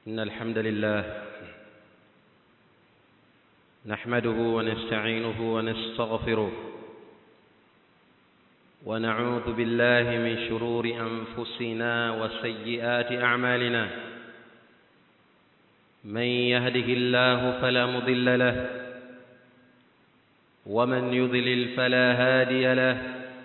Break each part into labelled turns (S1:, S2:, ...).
S1: إن الحمد لله نحمده ونستعينه ونستغفره ونعوذ بالله من شرور أنفسنا وسيئات أعمالنا من يهده الله فلا مضل له ومن يضلل فلا هادي له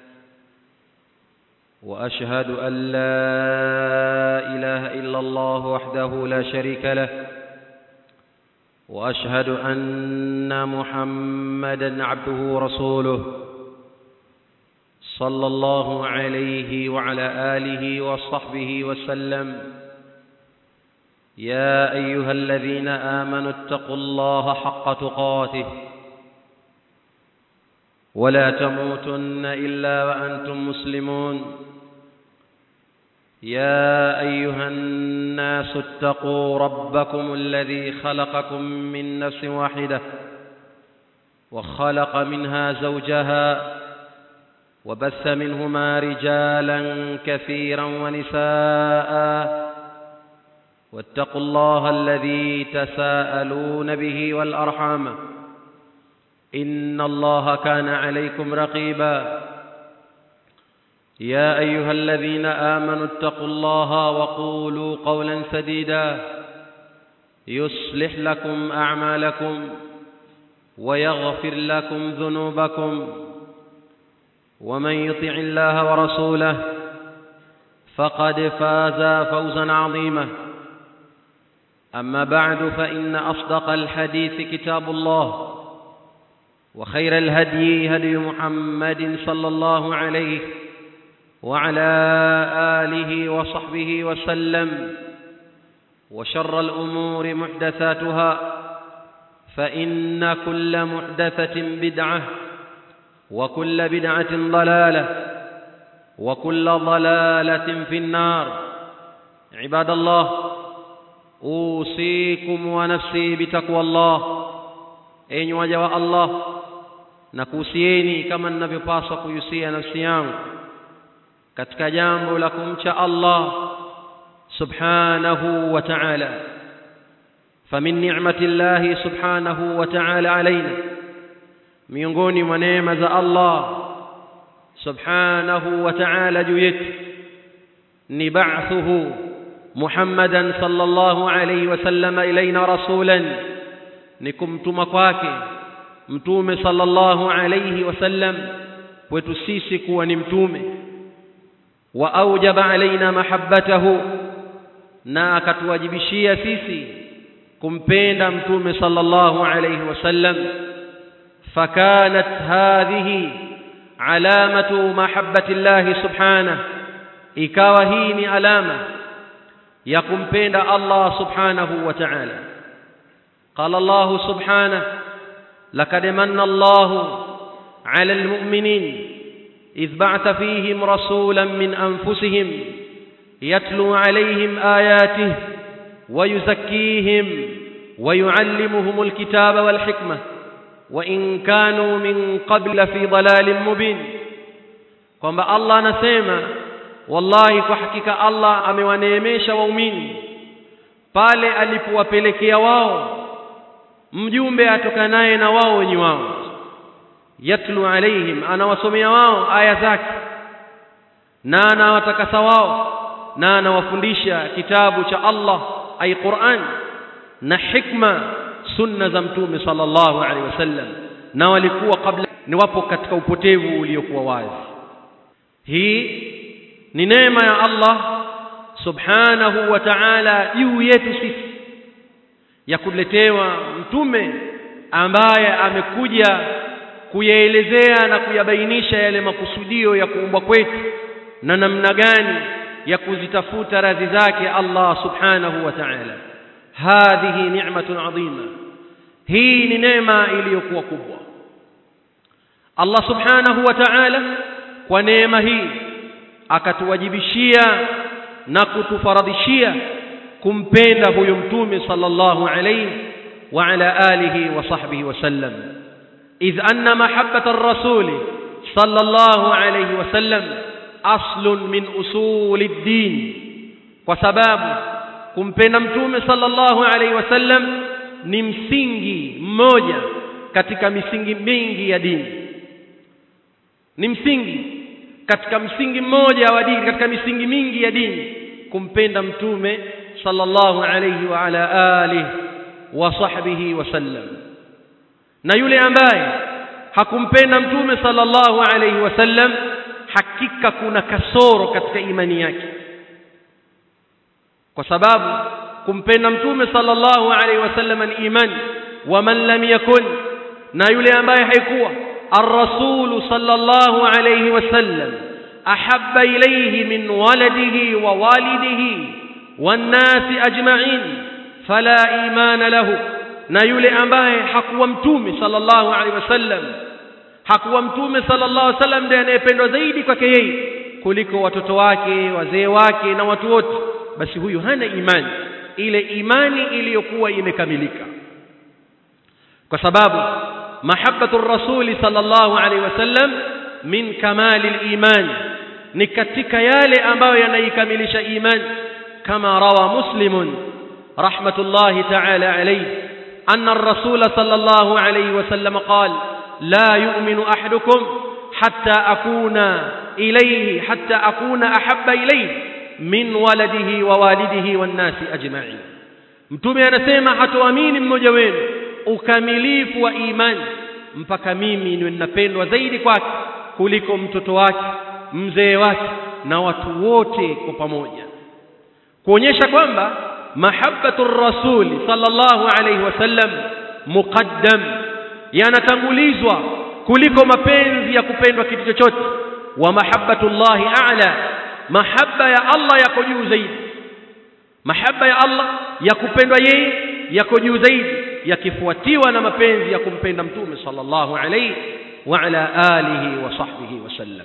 S1: واشهد ان لا اله الا الله وحده لا شريك له واشهد ان محمدا عبده ورسوله صلى الله عليه وعلى اله وصحبه وسلم يا ايها الذين امنوا اتقوا الله حق تقاته ولا تموتن الا وانتم مسلمون يا ايها الناس اتقوا ربكم الذي خلقكم من نفس واحده وخلق منها زوجها وبث منهما رجالا كثيرا ونساء واتقوا الله الذي تساءلون به والارحام ان الله كان عليكم رقيبا يا ايها الذين امنوا اتقوا الله وقولوا قولا سديدا يصلح لكم اعمالكم ويغفر لكم ذنوبكم ومن يطع الله ورسوله فقد فاز فوزا عظيما اما بعد فان اصدق الحديث كتاب الله وخير الهدي هدي محمد صلى الله عليه وعلى اله وصحبه وسلم وشر الامور محدثاتها فان كل محدثه بدعه وكل بدعه ضلاله وكل ضلاله في النار عباد الله اوصيكم ونفسي بتقوى الله enyi waja wa Allah na kuhusieni kama ninavyopaswa kuhusia nafsi yangu katika jambo la kumcha Allah subhanahu wa ta'ala famin ni'mati Allah subhanahu wa ta'ala alaina miongoni mwa neema za Allah subhanahu wa ta'ala juu yetu ni ba'thuhu Muhammadan sallallahu alayhi wasallam ilaina rasulan ni kumtuma kwake mtume sallallahu alayhi wasallam kwetu sisi kuwa ni mtume wa aujaba alaina mahabbatahu na akatuwajibishia sisi kumpenda mtume sallallahu alayhi wasallam fakanat hadhihi alamatu mahabbati Allah subhanahu ikawa hii ni alama ya kumpenda Allah subhanahu wa ta'ala قال الله سبحانه لقد من الله على المؤمنين إذ بعث فيهم رسولا من أنفسهم يتلو عليهم آياته ويزكيهم ويعلمهم الكتاب والحكمة وإن كانوا من قبل في ضلال مبين kwamba Allah anasema wallahi kwa hakika Allah amewaneemesha waumini pale alipowapelekea wao mjumbe atokanaye na wao wenye wao yatlu alaihim anawasomea wao aya zake na anawatakasa wao na anawafundisha kitabu cha Allah ay Qur'an na hikma sunna za mtume sallallahu alaihi wasallam na walikuwa kabla ni wapo katika upotevu uliokuwa wazi hii ni neema ya Allah subhanahu wa ta'ala juu yetu sisi ya kuletewa mtume ambaye amekuja kuyaelezea na kuyabainisha yale makusudio ya kuumbwa kwetu na namna gani ya kuzitafuta radhi zake Allah subhanahu wa ta'ala hadhihi ni'matun adhima hii ni neema iliyokuwa kubwa Allah subhanahu wa ta'ala kwa neema hii akatuwajibishia na kutufaradhishia kumpenda huyo mtume sallallahu alayhi wa ala alihi wa sahbihi wasallam idh anna mahabbata ar-rasul sallallahu alayhi wasallam aslun min usuli ad-din kwa sababu kumpenda mtume sallallahu alaihi wasallam ni msingi mmoja katika misingi mingi ya dini ni msingi katika msingi mmoja wa dini katika misingi mingi ya dini kumpenda mtume sallallahu alayhi wa ala alihi wa sahbihi wasallam na yule ambaye hakumpenda mtume sallallahu alayhi wasallam hakika kuna kasoro katika imani yake kwa sababu kumpenda mtume sallallahu alayhi wasallam ni imani wa man lam yakun na yule ambaye haikuwa الرسول صلى الله عليه وسلم أحب إليه من ولده ووالده والناس أجمعين فلا إيمان له na yule ambaye hakuwa mtume sallallahu alaihi wasallam hakuwa mtume sallallahu alaihi wasallam ndiye anayependwa zaidi kwake yeye kuliko watoto wake wazee wake na watu wote basi huyu hana imani ile imani iliyokuwa imekamilika kwa sababu mahabbatu rasuli sallallahu alaihi wasallam min kamali al-iman ni katika yale ambayo yanaikamilisha imani kama rawa muslimun rahmatullahi ta'ala alayhi anna ar-rasul sallallahu alayhi wasallam qala la yu'minu ahadukum hatta akuna ilayhi hatta akuna ahabba ilayhi min waladihi wa walidihi wan nasi ajma'in mtume anasema hatoamini mmoja wenu ukamilifu wa imani mpaka mimi niwe ninapendwa zaidi kwake kuliko mtoto wake mzee wake na watu wote kwa pamoja kuonyesha kwamba mahabbatu rasuli sallallahu alayhi wasallam muqaddam yanatangulizwa kuliko mapenzi ya kupendwa kitu chochote wa mahabbatullahi a'la mahabba ya Allah yako juu zaidi mahabba ya Allah ya kupendwa yeye yako juu zaidi yakifuatiwa na mapenzi ya kumpenda mtume sallallahu alayhi wa ala alihi wa sahbihi wasallam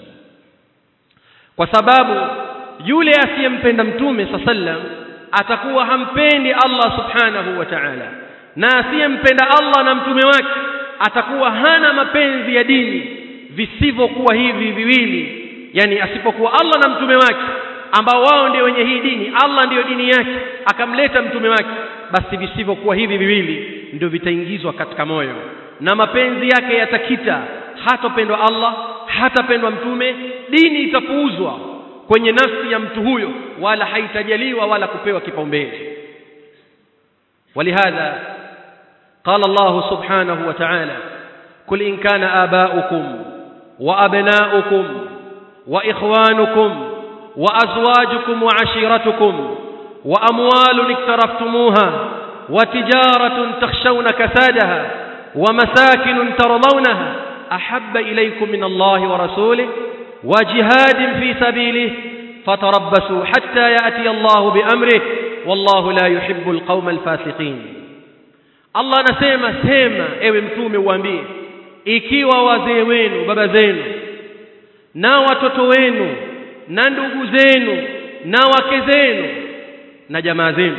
S1: kwa sababu yule asiyempenda mtume sallam atakuwa hampendi Allah subhanahu wa ta'ala na asiyempenda Allah na mtume wake atakuwa hana mapenzi ya dini visivyokuwa hivi viwili yani asipokuwa Allah na mtume wake ambao wao ndio wenye hii dini Allah ndiyo dini yake akamleta mtume wake basi visivyokuwa hivi viwili ndio vitaingizwa katika moyo na mapenzi yake yatakita hatopendwa Allah hatapendwa mtume dini itapuuzwa kwenye nafsi ya mtu huyo wala haitajaliwa wala kupewa kipaumbele ولهذا قال الله سبحانه وتعالى قل إن كان آباؤكم وأبناؤكم وإخوانكم وأزواجكم وعشيرتكم وأموال اقترفتموها وتجارة تخشون كسادها ومساكن ترضونها أحب إليكم من الله ورسوله وجهاد في سبيله فتربصوا حتى يأتي الله بأمره والله لا يحب القوم الفاسقين Allah anasema sema ewe mtume uambie ikiwa wazee wenu baba zenu na watoto wenu na ndugu zenu na wake zenu na jamaa zenu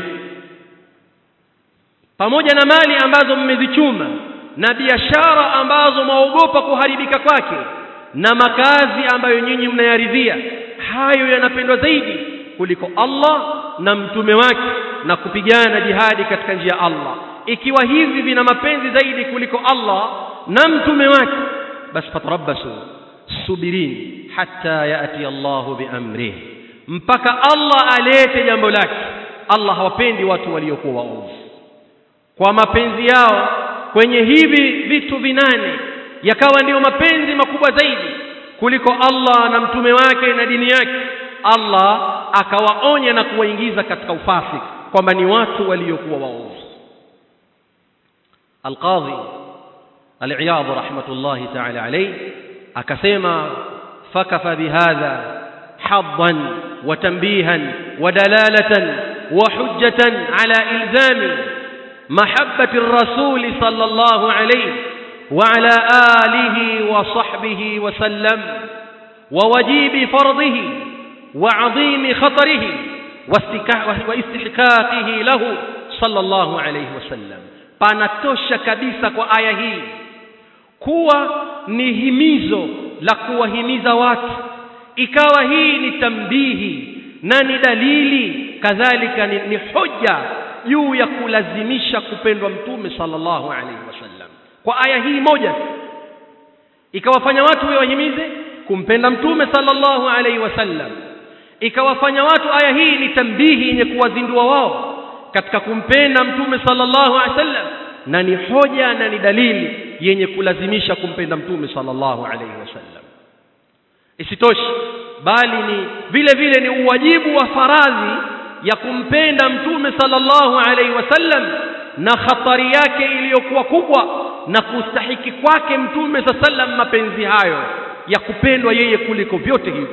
S1: pamoja na mali ambazo mmezichuma na biashara ambazo mwaogopa kuharibika kwake na makazi ambayo nyinyi mnayaridhia hayo yanapendwa zaidi kuliko Allah na mtume wake na kupigana jihadi katika njia ya Allah ikiwa hivi vina mapenzi zaidi kuliko Allah na mtume wake basi fatarabbasu subirini hatta yati Allahu biamrihi mpaka Allah alete jambo lake Allah hawapendi watu waliokuwa waovu kwa mapenzi yao kwenye hivi vitu vinane yakawa ndiyo mapenzi makubwa zaidi kuliko Allah na mtume wake na dini yake Allah akawaonya na kuwaingiza katika ufasik kwamba ni watu waliokuwa waovu Al-Qadhi Al-Iyadh rahmatullahi ta'ala alayhi akasema fakafa bihadha haddan wa tanbihan wa dalalatan wa hujjatan ala ilzami mahabbati ar-rasul sallallahu alayhi وعلى آله وصحبه وسلم ووجيب فرضه وعظيم خطره واستحقاقه له صلى الله عليه وسلم panatosha kabisa kwa aya hii kuwa ni himizo la kuwahimiza watu ikawa hii ni tambihi na ni dalili kadhalika ni, ni hoja juu ya kulazimisha kupendwa mtume sallallahu alaihi wasallam kwa aya hii moja tu ikawafanya watu wahimize kumpenda mtume sallallahu alaihi wasallam ikawafanya watu aya hii ni tambihi yenye kuwazindua wao katika kumpenda mtume sallallahu alaihi wasallam na ni hoja na ni dalili yenye kulazimisha kumpenda mtume sallallahu alaihi wasallam isitoshi bali ni vile vile ni uwajibu wa faradhi ya kumpenda mtume sallallahu alaihi wasallam na khatari yake iliyokuwa kubwa na kustahiki kwake mtume sallam mapenzi hayo ya kupendwa yeye kuliko vyote hivyo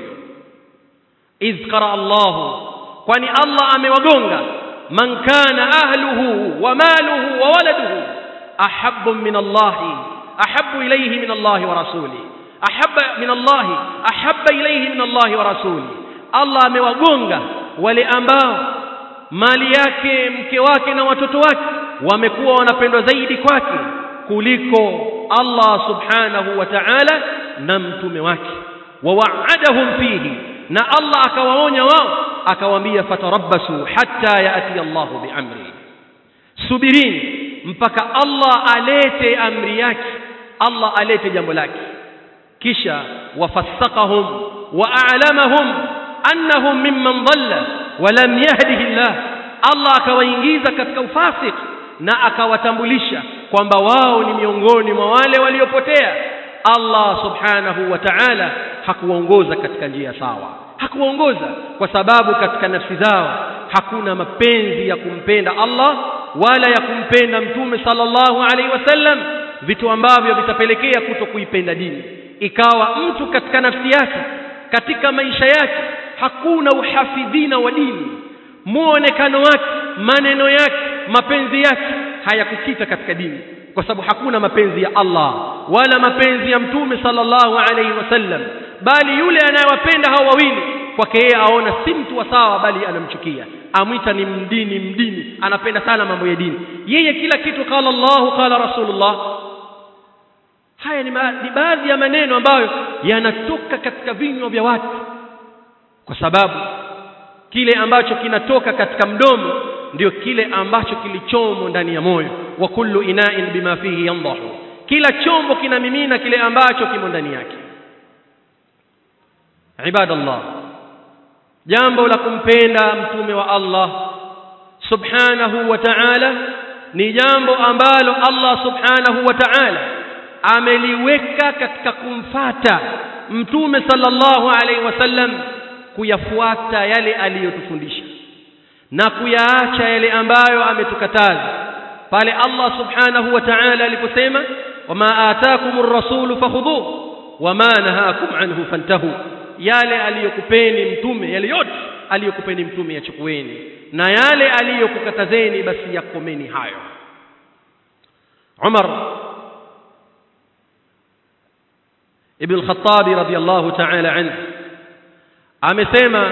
S1: idh qara Allah kwani Allah amewagonga man kana ahluhu wa maluhu wa waladuhu ahabbu min Allah ahabbu ilayhi min Allah wa rasuli ahabba min Allah ahabba ilayhi min Allah wa rasuli Allah amewagonga wale ambao mali yake mke wake na watoto wake wamekuwa wanapendwa zaidi kwake kuliko Allah subhanahu wa ta'ala na mtume wake wawaadahum fihi na Allah akawaonya wao akawaambia fatarabbasu hatta yaati Allahu biamri subirini mpaka Allah alete amri yake Allah alete jambo lake kisha wafassaqahum wa a'lamahum annahum mimman dhalla wa lam yahdihi Allah Allah akawaingiza katika ufasik na akawatambulisha kwamba wao ni miongoni mwa wale waliopotea Allah subhanahu wa ta'ala hakuwaongoza katika njia sawa hakuwaongoza kwa sababu katika nafsi zao hakuna mapenzi ya kumpenda Allah wala ya kumpenda mtume sallallahu alaihi wasallam vitu ambavyo vitapelekea kuto kuipenda dini ikawa mtu katika nafsi yake katika maisha yake hakuna uhafidhina wa dini muonekano wake maneno yake mapenzi yake hayakukita katika dini kwa sababu hakuna mapenzi ya Allah wala mapenzi ya mtume sallallahu alaihi wasallam bali yule anayewapenda hao wawili kwake yeye aona si mtu wa sawa bali anamchukia amwita ni mdini mdini anapenda sana mambo ya dini yeye kila kitu qala Allahu qala Rasulullah haya ni, ni baadhi ya maneno ambayo yanatoka katika vinywa vya watu kwa sababu kile ambacho kinatoka katika mdomo ndio kile ambacho kilichomo ndani ya moyo wa kullu ina'in bima fihi yandahu kila chombo kinamimina kile ambacho kimo ndani yake ibadallah jambo la kumpenda mtume wa Allah subhanahu wa ta'ala ni jambo ambalo Allah subhanahu wa ta'ala ameliweka katika kumfata mtume sallallahu alaihi wasallam kuyafuata yale aliyotufundisha na kuyaacha yale ambayo ametukataza pale Allah subhanahu wa ta'ala aliposema wama ataakumur rasulu fakhudhuhu wama nahakum anhu fantahu yale aliyokupeni mtume yale yote aliyokupeni mtume yachukueni na yale aliyokukatazeni basi yakomeni hayo Umar ibn al-Khattab radiyallahu ta'ala anhu amesema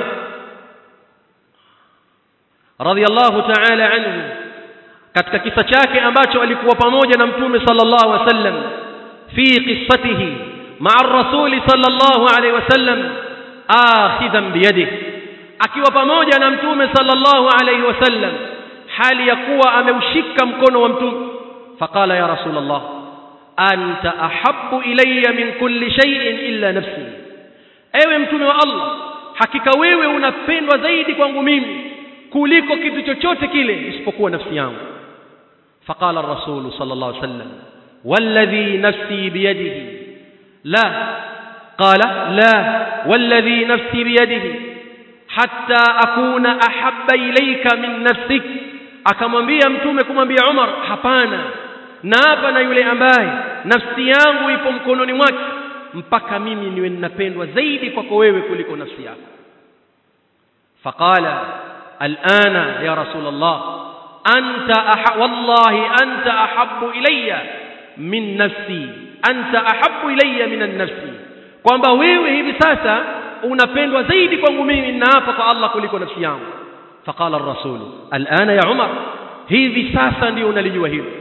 S1: radiyallahu ta'ala anhu katika kisa chake ambacho alikuwa pamoja na mtume sallallahu alaihi wasallam fi qissatihi ma'a ar-rasul sallallahu alaihi wasallam akhidan biyadihi akiwa pamoja na mtume sallallahu alaihi wasallam hali ya kuwa ameushika mkono wa mtume faqala ya rasulullah anta ahabbu ilayya min kulli shay'in illa nafsi ewe mtume wa Allah hakika wewe unapendwa zaidi kwangu mimi kuliko kitu chochote kile isipokuwa nafsi yangu faqala ar-rasul sallallahu alayhi wasallam walladhi nafsi biyadihi la qala la walladhi nafsi biyadihi hatta akuna ahabba ilayka min nafsik akamwambia mtume kumwambia Umar hapana na hapa na yule ambaye nafsi yangu ipo mkononi mwake mpaka mimi niwe ninapendwa zaidi kwako wewe kuliko nafsi yako faqala alana ya rasul allah anta aha, wallahi anta ahabbu ilayya min nafsi anta ahabbu ilayya min an-nafsi kwamba wewe hivi sasa unapendwa zaidi kwangu mimi na hapa kwa Allah kuliko nafsi yangu faqala ar-rasul alana ya umar hivi sasa ndio unalijua hilo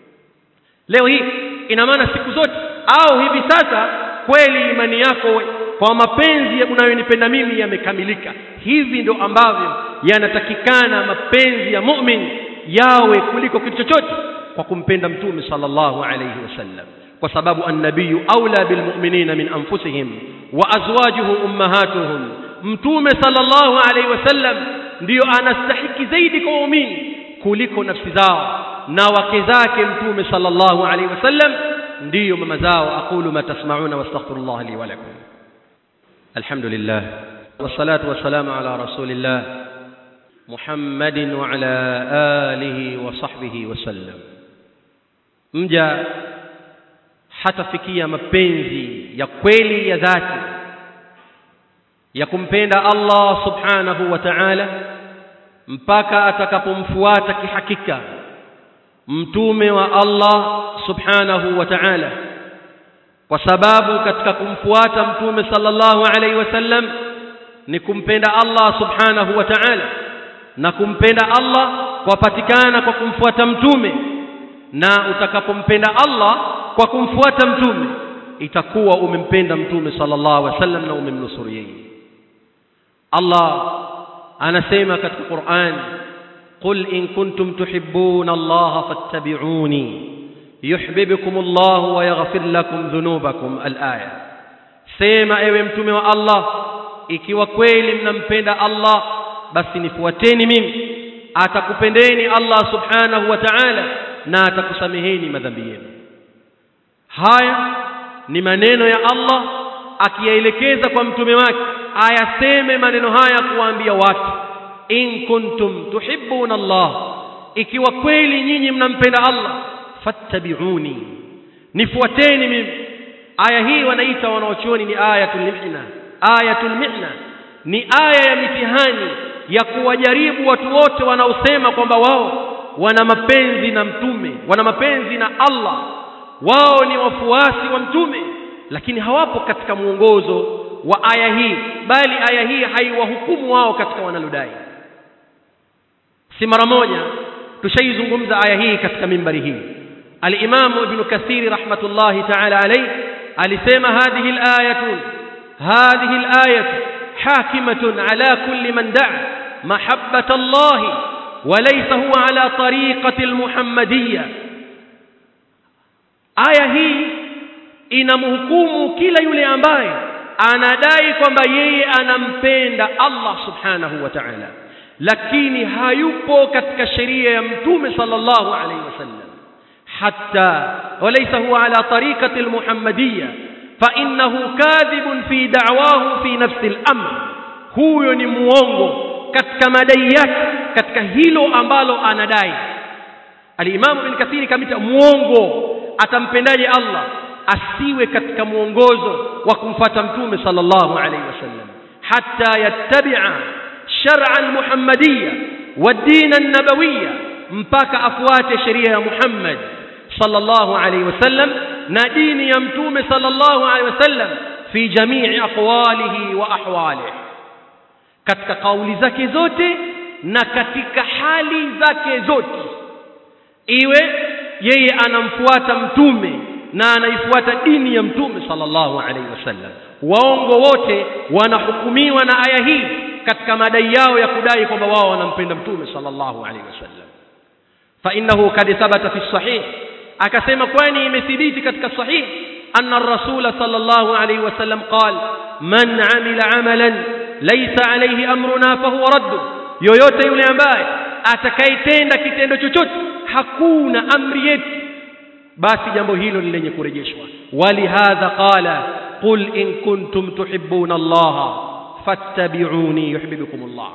S1: leo hii ina maana siku zote au hivi sasa kweli imani yako kwa mapenzi unayonipenda mimi yamekamilika hivi ndio ambavyo yanatakikana mapenzi ya mu'min yawe kuliko kitu chochote kwa kumpenda mtume sallallahu alayhi wasallam kwa sababu annabiyu aula bilmu'minina min anfusihim wa azwajuhu ummahatuhum mtume sallallahu alayhi wasallam ndiyo anastahiki zaidi kwa waumini kuliko nafsi zao na wake zake mtume sallallahu alayhi wasallam ndiyo mama zao aqulu ma tasma'una wastaghfirullah li wa lakum alhamdulillah wassalatu wassalamu ala rasulillah muhammadin wa ala alihi wa sahbihi wasallam mja hatafikia mapenzi ya kweli ya dhati ya kumpenda Allah subhanahu wa ta'ala mpaka atakapomfuata kihakika mtume wa Allah subhanahu wa ta'ala kwa sababu katika kumfuata mtume sallallahu alaihi wasallam ni kumpenda Allah subhanahu wa ta'ala na kumpenda Allah kwapatikana kwa kumfuata mtume na utakapompenda Allah kwa kumfuata mtume itakuwa umempenda mtume sallallahu alaihi wasallam na umemnusuru yeye Allah anasema katika Qur'an qul in kuntum tuhibbuna Allah fattabi'uni yuhibbukum Allah wa yaghfir lakum dhunubakum al-aya sema ewe mtume wa Allah ikiwa kweli mnampenda Allah basi nifuateni mimi atakupendeni Allah subhanahu wa ta'ala na atakusameheni madhambi yenu haya ni maneno ya Allah akiyaelekeza kwa mtume wake ayaseme maneno haya kuwaambia watu in kuntum tuhibbuna Allah ikiwa kweli nyinyi mnampenda Allah fattabi'uni nifuateni mimi aya hii wanaita wanaochuoni ni ayatul mihna ayatul mihna ni aya ya mitihani ya kuwajaribu watu wote wanaosema kwamba wao wana mapenzi na mtume wana mapenzi na Allah wao ni wafuasi wa mtume lakini hawapo katika mwongozo wa aya hii bali aya hii haiwahukumu wao katika wanalodai si mara moja tushaizungumza aya hii katika mimbari hii al-Imam Ibn Kathir rahmatullahi ta'ala alayhi alisema hadhihi al-ayatu hadhihi al-ayatu hakimatun ala kulli man da'a mahabbata Allah وليس هو على طريقة المحمدية aya hii inamhukumu kila yule ambaye anadai kwamba yeye anampenda Allah subhanahu wa ta'ala lakini hayupo katika sheria ya mtume sallallahu alayhi wasallam hatta walaysa huwa ala tariqati almuhammadiyya fa innahu kadhibun fi da'wahu fi nafsi al-amr huyo ni muongo katika madai yake katika hilo ambalo anadai al-Imam Ibn Kathir kamita muongo atampendaje Allah asiwe katika mwongozo wa kumfata mtume sallallahu alaihi wasallam hatta yattabi'a shar'a al-muhammadiyya wad-din an-nabawiyya mpaka afuate sheria ya Muhammad sallallahu alaihi wasallam na dini ya mtume sallallahu alaihi wasallam fi jami'i aqwalihi wa ahwalihi katika kauli zake zote na katika hali zake zote iwe yeye anamfuata mtume na anaifuata dini ya mtume sallallahu alaihi wasallam waongo wote wanahukumiwa na aya hii katika madai yao ya kudai kwamba wao wanampenda mtume sallallahu alaihi wasallam fa innahu kad thabata fi sahih akasema kwani imethibiti katika sahih anna ar-rasul sallallahu alaihi wasallam qala man amila amalan laysa alayhi amruna fahuwa radd yoyote yule ambaye atakayetenda kitendo chochote hakuna amri yetu basi jambo hilo ni lenye kurejeshwa walihadha qala qul in kuntum tuhibbuna allaha fattabi'uni yuhibbukum allah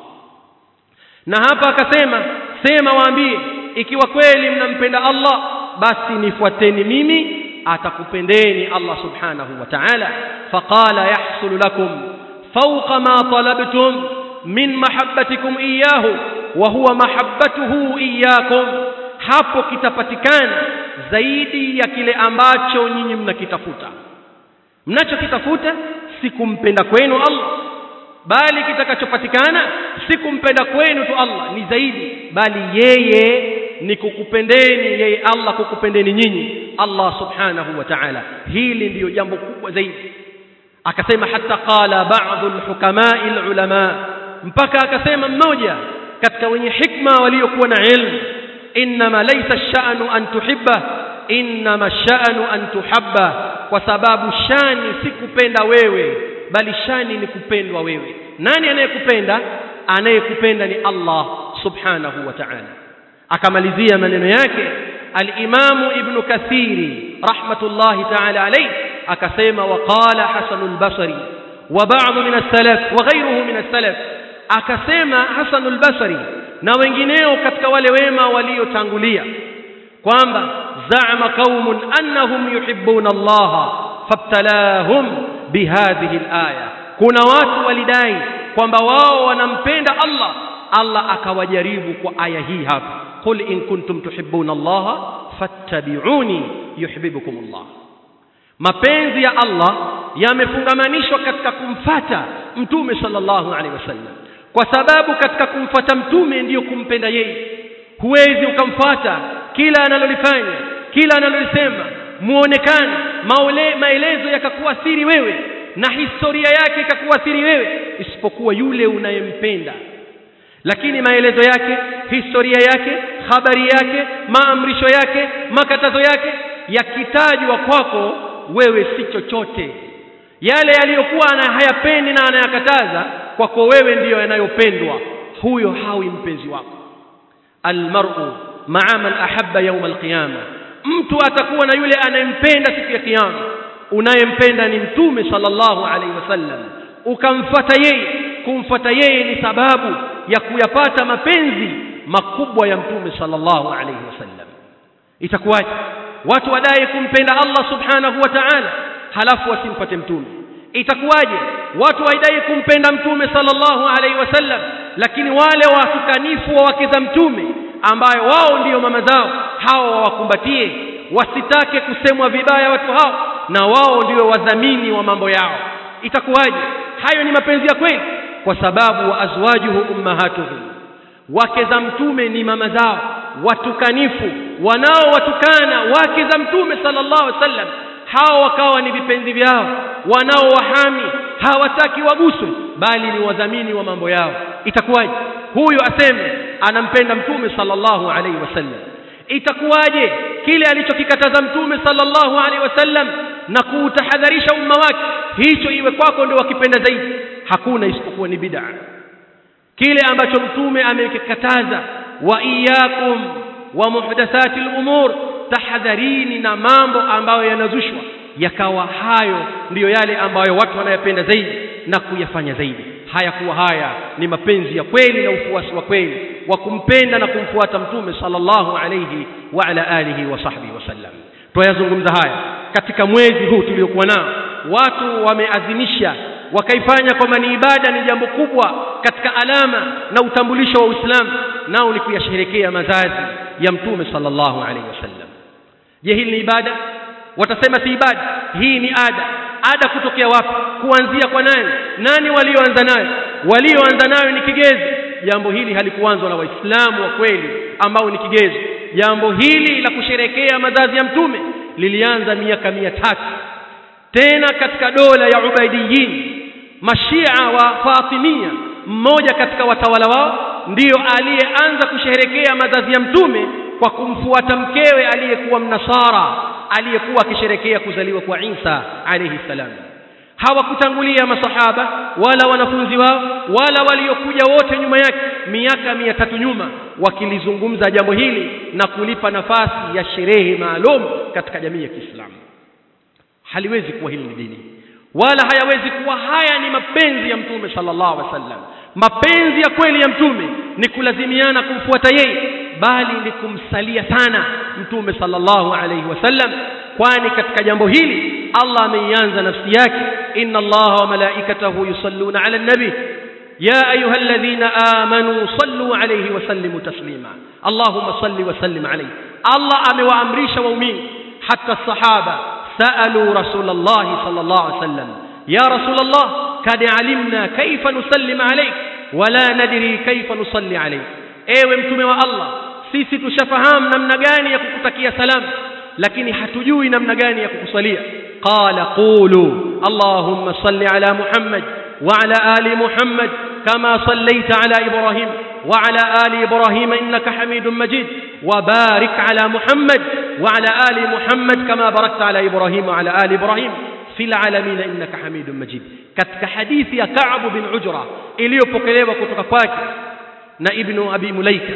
S1: na hapa akasema sema waambie ikiwa kweli mnampenda Allah basi nifuateni mimi atakupendeni Allah subhanahu wa ta'ala faqala yahsul lakum fawqa ma talabtum min mahabbatikum iyyahu wa huwa mahabbatuhu iyyakum hapo kitapatikana zaidi ya kile ambacho nyinyi mnakitafuta mnachokitafuta si kumpenda kwenu Allah bali kitakachopatikana si kumpenda kwenu tu Allah ni zaidi bali yeye ni kukupendeni yeye Allah kukupendeni nyinyi Allah subhanahu wa ta'ala hili ndiyo jambo kubwa zaidi akasema hata qala ba'dhu alhukamai alulama mpaka akasema mmoja katika wenye hikma waliokuwa na ilmu inma laysa ash-sha'nu an tuhibba inma ash-sha'nu an tuhabba kwa sababu shani si kupenda wewe bali shani ni kupendwa wewe nani anayekupenda anayekupenda ni Allah subhanahu wa ta'ala akamalizia maneno yake al-Imamu Ibn Kathiri rahmatullahi ta'ala alayhi akasema waqala Hasan al-Basri wa ba'd min as-salaf wa ghayruhu min as-salaf akasema Hasan al-Basri na wengineo katika wale wema waliotangulia kwamba za'ama qaumun annahum yuhibbuna Allah fabtalahum bihadhihi al-aya kuna watu walidai kwamba wao wanampenda Allah Allah akawajaribu kwa aya hii hapa qul in kuntum tuhibbuna Allah fattabi'uni yuhibbukum Allah mapenzi ya Allah yamefungamanishwa katika kumfata mtume sallallahu alaihi wasallam kwa sababu katika kumfata mtume ndiyo kumpenda yeye huwezi ukamfata kila analolifanya kila analolisema muonekano maule, maelezo yakakuathiri wewe na historia yake ikakuathiri wewe isipokuwa yule unayempenda lakini maelezo yake historia yake habari yake maamrisho yake makatazo yake yakitajwa kwako wewe si chochote yale yaliyokuwa hayapendi na anayakataza kwako wewe ndiyo yanayopendwa huyo hawi mpenzi wako almar'u ma'a man ahabba yawm alqiyama mtu atakuwa na yule anayempenda siku ya kiyama unayempenda ni mtume sallallahu alaihi wasallam ukamfata yeye kumfata yeye ni sababu ya kuyapata mapenzi makubwa ya mtume sallallahu alaihi wasallam itakuwaje watu wadai kumpenda Allah subhanahu wa ta'ala halafu wasimfate mtume itakuwaje watu waidai kumpenda mtume sallallahu alaihi wasallam lakini wale watukanifu wa wake za mtume ambayo wao ndiyo mama zao hao wawakumbatie wasitake kusemwa vibaya watu hao na wao ndio wadhamini wa mambo yao itakuwaje hayo ni mapenzi ya kweli kwa sababu wa azwajuhu ummahatuhum wake za mtume ni mama zao watukanifu wanaowatukana wake za mtume sallallahu alaihi wasallam hao wakawa ni vipenzi vyao wanaowahami hawataki waguswe bali ni wadhamini wa mambo yao itakuwaje huyu aseme anampenda mtume sallallahu alaihi wasallam itakuwaje kile alichokikataza mtume sallallahu alaihi wasallam na kuutahadharisha umma wake hicho iwe kwako ndio wakipenda zaidi hakuna isipokuwa ni bid'a kile ambacho mtume amekikataza wa iyyakum wa muhdathati al-umur tahadharini na mambo ambayo yanazushwa yakawa hayo ndiyo yale ambayo watu wanayapenda zaidi na kuyafanya zaidi haya kuwa haya ni mapenzi ya kweli na ufuasi wa kweli wa kumpenda na kumfuata mtume sallallahu alayhi wa ala alihi wa sahbihi wasallam tuyazungumza haya katika mwezi huu tuliokuwa nao watu wameadhimisha wakaifanya kwamba ni ibada ni jambo kubwa katika alama na utambulisho wa Uislamu nao ni kuyasherehekea mazazi ya mtume sallallahu alaihi wasallam je hili ni ibada watasema si ibada hii ni ada ada kutokea wapi kuanzia kwa nani nani walioanza nayo walioanza nayo ni kigezo jambo hili halikuanzwa na waislamu wa kweli ambao ni kigezo jambo hili la kusherekea mazazi ya mtume lilianza miaka mia tatu tena katika dola ya ubaidiyin mashia wa fatimia mmoja katika watawala wao ndiyo aliyeanza kusherekea mazazi ya mtume kwa kumfuata mkewe aliyekuwa mnasara aliyekuwa akisherekea kuzaliwa kwa Isa alayhi salam hawakutangulia masahaba wala wanafunzi wao wala waliokuja wote nyuma yake miaka mia tatu nyuma wakilizungumza jambo hili na kulipa nafasi ya sherehe maalum katika jamii ya Kiislamu haliwezi kuwa hili ni dini wala hayawezi kuwa haya ni mapenzi ya mtume sallallahu alaihi wasallam mapenzi ya kweli ya mtume ni kulazimiana kumfuata yeye bali ni kumsalia sana mtume sallallahu alaihi wasallam kwani katika jambo hili Allah ameianza nafsi yake inna Allaha wa malaikatahu yusalluna ala nabi ya ayyuhalladhina amanu sallu alayhi wa sallimu taslima Allahumma salli wa sallim alayhi Allah amewaamrisha waumini hata sahaba سألوا رسول الله صلى الله عليه وسلم يا رسول الله قد علمنا كيف نسلم عليك ولا ندري كيف نصلي عليك ewe mtume wa Allah sisi tushafahamu namna gani ya kukutakia salamu lakini hatujui namna gani ya kukusalia qala qulu اللهم صل على محمد وعلى آل محمد كما صليت على إبراهيم وعلى آل إبراهيم إنك حميد مجيد وبارك على محمد وعلى آل محمد كما باركت على إبراهيم وعلى آل إبراهيم في العالمين إنك حميد مجيد katika hadithi ya Ka'b bin Ujra iliyopokelewa kutoka kwake na Ibn Abi Mulaika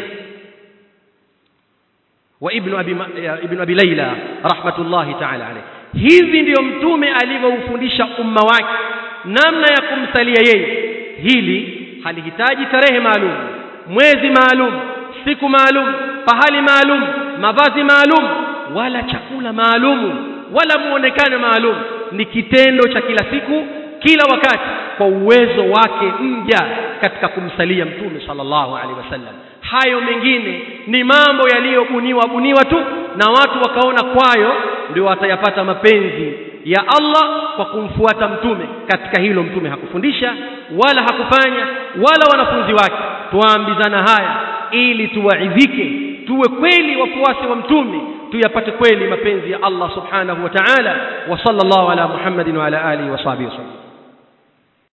S1: wa Ibn Abi Ibn Abi Layla rahmatullahi ta'ala alayhi hivi ndiyo mtume alivyoufundisha umma wake namna ya kumsalia yeye hili halihitaji tarehe maalum mwezi maalum siku maalum pahali maalum mavazi maalum wala chakula maalumu wala muonekano maalum ni kitendo cha kila siku kila wakati kwa uwezo wake mja katika kumsalia mtume sallallahu alaihi wasallam hayo mengine ni mambo yaliyobuniwa buniwa tu na watu wakaona kwayo ndio watayapata mapenzi ya Allah kwa kumfuata mtume katika hilo mtume hakufundisha wala hakufanya wala wanafunzi wake tuambizana haya ili tuwaidhike tuwe kweli wafuasi wa mtume tuyapate kweli mapenzi ya Allah subhanahu wa ta'ala wa sallallahu ala Muhammadin wa ala alihi wa sahbihi wasallam